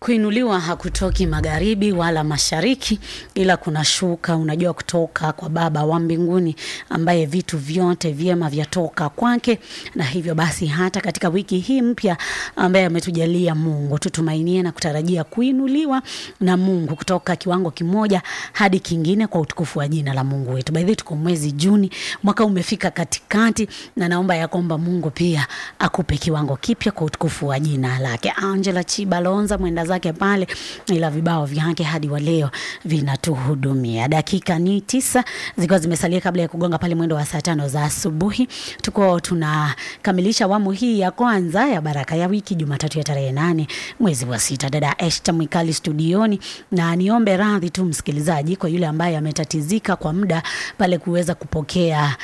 Kuinuliwa hakutoki magharibi wala mashariki, ila kunashuka, unajua, kutoka kwa Baba wa mbinguni, ambaye vitu vyote vyema vyatoka kwake. Na hivyo basi, hata katika wiki hii mpya ambaye ametujalia Mungu, tutumainie na kutarajia kuinuliwa na Mungu kutoka kiwango kimoja hadi kingine kwa utukufu wa jina la Mungu wetu. By the way, tuko mwezi Juni, mwaka umefika katikati, na naomba ya kwamba Mungu pia akupe kiwango kipya kwa utukufu wa jina lake. Angela Chibalonza mwenda zake pale, ila vibao vyake hadi wa leo vinatuhudumia. Dakika ni tisa zikiwa zimesalia kabla ya kugonga pale mwendo wa saa tano za asubuhi. Tuko tunakamilisha awamu hii ya kwanza ya baraka ya wiki, Jumatatu ya tarehe nane mwezi wa sita. Dada Eshta Mwikali studioni, na niombe radhi tu msikilizaji kwa yule ambaye ametatizika kwa muda pale kuweza kupokea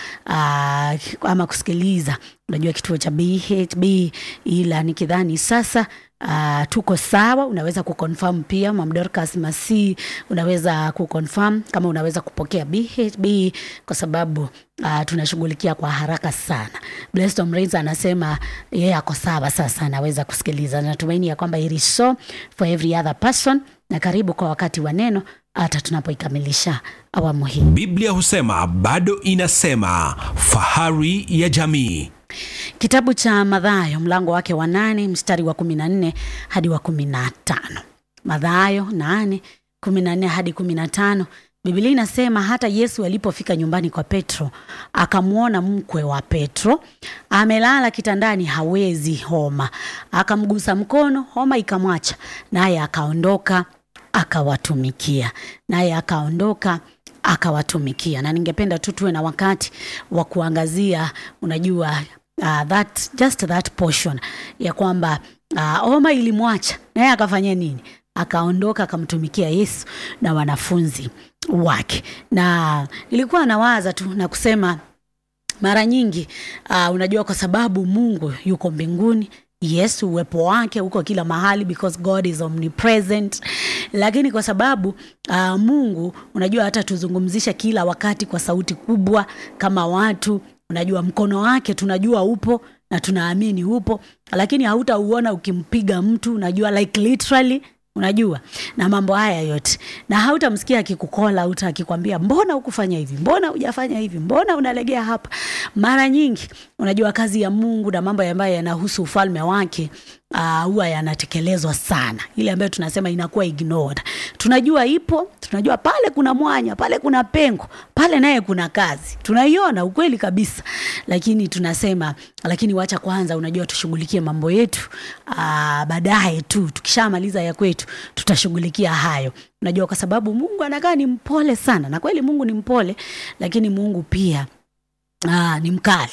uh, ama kusikiliza unajua kituo cha BHB, ila nikidhani sasa Uh, tuko sawa. Unaweza kuconfirm pia Mam Dorcas Masi, unaweza kuconfirm kama unaweza kupokea BHB kwa sababu uh, tunashughulikia kwa haraka sana. Blessed Omrains anasema yeye yeah, ako sawa sasa, anaweza kusikiliza. Natumaini ya kwamba it is so for every other person, na karibu kwa wakati wa neno hata tunapoikamilisha awamu hii. Biblia husema bado inasema, fahari ya jamii Kitabu cha Mathayo mlango wake wa nane mstari wa kumi na nne hadi wa kumi na tano Mathayo nane kumi na nne hadi kumi na tano Biblia inasema hata Yesu alipofika nyumbani kwa Petro akamwona mkwe wa Petro amelala kitandani, hawezi homa. Akamgusa mkono, homa ikamwacha, naye akaondoka akawatumikia, naye akaondoka akawatumikia. Na ningependa tu tuwe na wakati wa kuangazia, unajua uh, that, just that portion ya kwamba uh, homa ilimwacha naye akafanya nini? Akaondoka akamtumikia Yesu na wanafunzi wake. Na nilikuwa nawaza tu na kusema mara nyingi uh, unajua kwa sababu Mungu yuko mbinguni Yes, uwepo wake uko kila mahali because God is omnipresent, lakini kwa sababu uh, Mungu unajua hata tuzungumzisha kila wakati kwa sauti kubwa kama watu, unajua mkono wake tunajua upo na tunaamini upo, lakini hautauona ukimpiga mtu, unajua like literally unajua na mambo haya yote, na hautamsikia akikukola uta akikwambia mbona hukufanya hivi, mbona hujafanya hivi, mbona unalegea hapa. Mara nyingi unajua kazi ya Mungu na mambo ambayo yanahusu ufalme wake huwa uh, yanatekelezwa sana, ile ambayo tunasema inakuwa ignored. Tunajua ipo, tunajua pale kuna mwanya, pale kuna pengo, pale naye kuna kazi, tunaiona ukweli kabisa, lakini tunasema lakini wacha kwanza, unajua tushughulikie mambo yetu uh, baadaye tu tukishamaliza ya kwetu tutashughulikia hayo. Unajua kwa sababu Mungu anakaa ni mpole sana, na kweli Mungu ni mpole, lakini Mungu pia Aa, ni mkali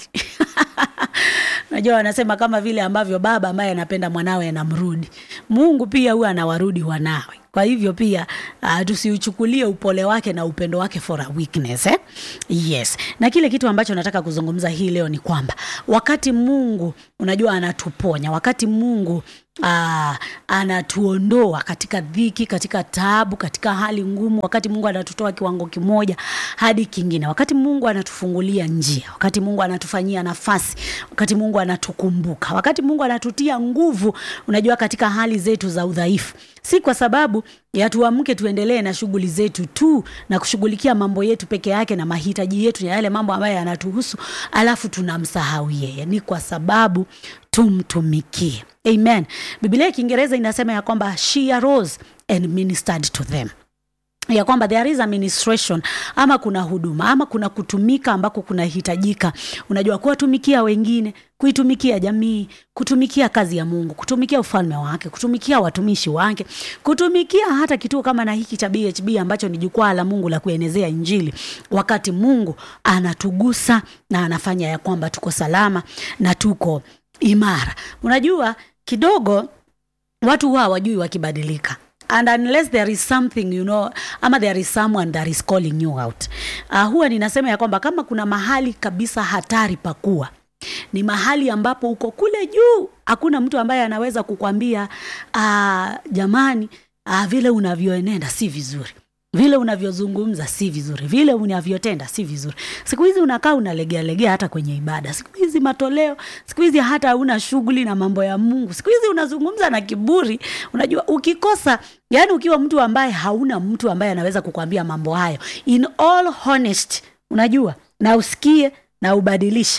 Unajua, wanasema kama vile ambavyo baba ambaye anapenda mwanawe anamrudi, Mungu pia huwa anawarudi wanawe. Kwa hivyo pia uh, tusiuchukulie upole wake na upendo wake for a weakness eh? Yes. Na kile kitu ambacho nataka kuzungumza hii leo ni kwamba wakati Mungu unajua anatuponya, wakati Mungu uh, anatuondoa katika dhiki, katika taabu, katika hali ngumu, wakati Mungu anatutoa kiwango kimoja hadi kingine, wakati Mungu anatufungulia njia, wakati Mungu anatufanyia nafasi, wakati Mungu anatukumbuka, wakati Mungu anatutia nguvu, unajua katika hali zetu za udhaifu, si kwa sababu ya tuamke tuendelee na shughuli zetu tu na kushughulikia mambo yetu peke yake na mahitaji yetu ya yale mambo ambayo yanatuhusu, alafu tunamsahau yeye. Ni kwa sababu tumtumikie. Amen. Biblia ya Kiingereza inasema ya kwamba she arose and ministered to them ya kwamba there is administration ama kuna huduma ama kuna kutumika ambako kunahitajika, unajua, kuwatumikia wengine, kuitumikia jamii, kutumikia kazi ya Mungu, kutumikia ufalme wake, kutumikia watumishi wake, kutumikia hata kituo kama na hiki cha BHB ambacho ni jukwaa la Mungu la kuenezea Injili, wakati Mungu anatugusa na anafanya ya kwamba tuko salama na tuko imara. Unajua, kidogo watu huwa hawajui wakibadilika and unless there is something you know, ama there is someone that is calling you out. Uh, huwa ninasema ya kwamba kama kuna mahali kabisa hatari pakuwa ni mahali ambapo uko kule juu, hakuna mtu ambaye anaweza kukwambia uh, jamani, uh, vile unavyoenenda si vizuri. vile unavyozungumza si vizuri, vile unavyotenda si vizuri. Siku hizi unakaa unalegea legea hata kwenye ibada, siku hizi matoleo, siku hizi hata hauna shughuli na mambo ya Mungu, siku hizi unazungumza na kiburi. Unajua, ukikosa yani, ukiwa mtu ambaye hauna mtu ambaye anaweza kukwambia mambo hayo in all honest, unajua, na usikie na ubadilishe,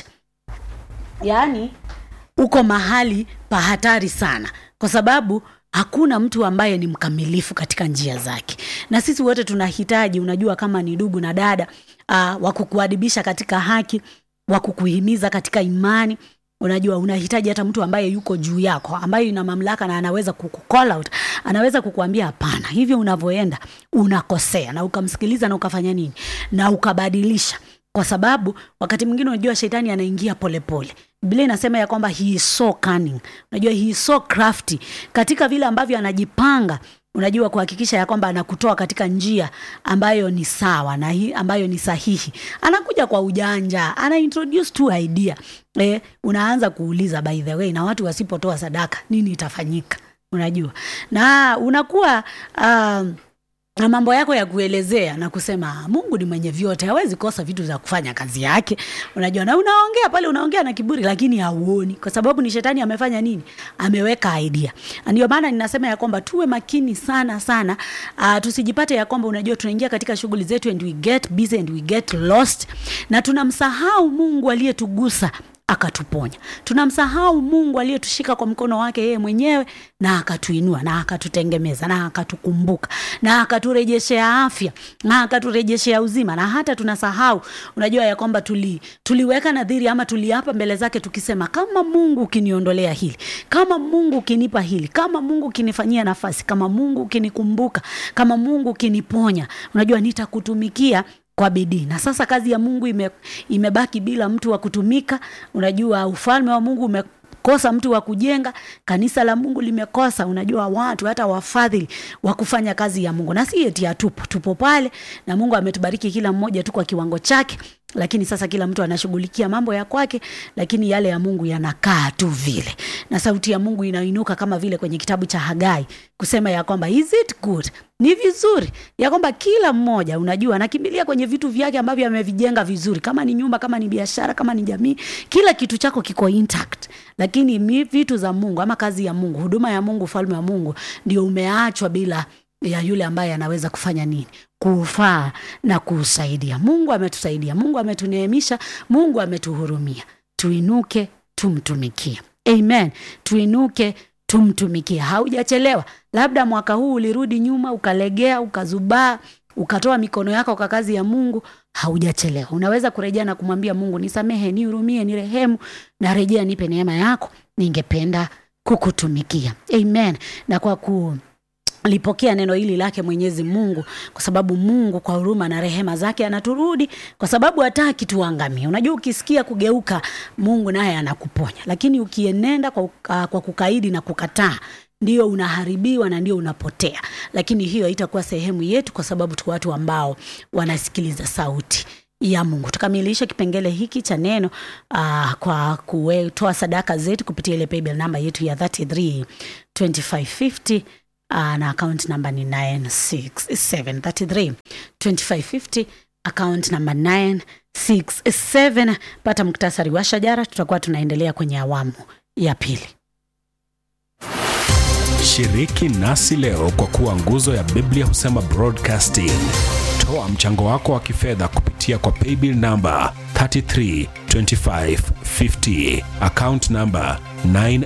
yani uko mahali pa hatari sana, kwa sababu hakuna mtu ambaye ni mkamilifu katika njia zake, na sisi wote tunahitaji, unajua, kama ni ndugu na dada uh, wa kukuadibisha katika haki, wa kukuhimiza katika imani. Unajua, unahitaji hata mtu ambaye yuko juu yako, ambaye ina mamlaka na anaweza kukucall out, anaweza kukuambia hapana, hivyo unavyoenda unakosea, na ukamsikiliza na ukafanya nini na ukabadilisha kwa sababu wakati mwingine unajua shetani anaingia polepole. Biblia inasema ya kwamba he is so cunning, unajua he is so crafty katika vile ambavyo anajipanga, unajua kuhakikisha ya kwamba anakutoa katika njia ambayo ni sawa na hii ambayo ni sahihi. Anakuja kwa ujanja, ana introduce tu idea eh, unaanza kuuliza by the way, na watu wasipotoa sadaka nini itafanyika? Unajua, na unakuwa um, na mambo yako ya kuelezea na kusema Mungu ni mwenye vyote, hawezi kosa vitu za kufanya kazi yake. Unajua, na unaongea pale, unaongea na kiburi, lakini hauoni, kwa sababu ni shetani amefanya nini? Ameweka idea. Ndio maana ninasema ya kwamba tuwe makini sana sana, uh, tusijipate ya kwamba unajua tunaingia katika shughuli zetu and we get busy and we get lost, na tunamsahau Mungu aliyetugusa akatuponya. Tunamsahau Mungu aliyetushika kwa mkono wake yeye mwenyewe na akatuinua na akatutengemeza na akatukumbuka na akaturejeshea afya na akaturejeshea uzima, na hata tunasahau, unajua ya kwamba tuli, tuliweka nadhiri ama tuliapa mbele zake tukisema, kama Mungu ukiniondolea hili, kama Mungu ukinipa hili, kama Mungu ukinifanyia nafasi, kama Mungu ukinikumbuka, kama Mungu ukiniponya, unajua nitakutumikia kwa bidii. Na sasa kazi ya Mungu ime, imebaki bila mtu wa kutumika. Unajua ufalme wa Mungu umekosa mtu wa kujenga, kanisa la Mungu limekosa, unajua watu hata wafadhili wa kufanya kazi ya Mungu, na si eti hatupo, tupo pale na Mungu ametubariki kila mmoja tu kwa kiwango chake, lakini sasa kila mtu anashughulikia mambo ya kwake, lakini yale ya Mungu yanakaa tu vile, na sauti ya Mungu inainuka kama vile kwenye kitabu cha Hagai kusema ya kwamba is it good, ni vizuri ya kwamba kila mmoja unajua anakimbilia kwenye vitu vyake ambavyo amevijenga vizuri, kama ni nyumba, kama ni biashara, kama ni jamii, kila kitu chako kiko intact, lakini mi vitu za Mungu ama kazi ya Mungu, huduma ya Mungu, ufalme wa Mungu ndio umeachwa bila ya yule ambaye anaweza kufanya nini kuufaa na kuusaidia. Mungu ametusaidia, Mungu ametuneemisha, Mungu ametuhurumia. Tuinuke tumtumikie. Amen, tuinuke tumtumikie. Haujachelewa. Labda mwaka huu ulirudi nyuma, ukalegea, ukazubaa, ukatoa mikono yako kwa kazi ya Mungu. Haujachelewa, unaweza kurejea na kumwambia Mungu, nisamehe, nihurumie, nirehemu, narejea, nipe neema yako, ningependa kukutumikia. Amen. na kwa ku lipokea neno hili lake Mwenyezi Mungu, kwa sababu Mungu kwa huruma na rehema zake anaturudi, kwa sababu hataki tuangamie. Unajua, ukisikia kugeuka, Mungu naye anakuponya, lakini ukienenda kwa, uh, kwa kukaidi na kukataa ndio unaharibiwa na ndio unapotea. Lakini hiyo haitakuwa sehemu yetu, kwa sababu tu watu ambao wanasikiliza sauti ya Mungu. Tukamilishe kipengele hiki cha neno uh, kwa kutoa sadaka zetu kupitia ile paybill namba yetu ya 33 2550 Uh, na account number ni 96733 2550 account number 967. Pata muktasari wa shajara, tutakuwa tunaendelea kwenye awamu ya pili. Shiriki nasi leo kwa kuwa nguzo ya Biblia husema broadcasting. Toa mchango wako wa kifedha kupitia kwa paybill namba 332550 account number 9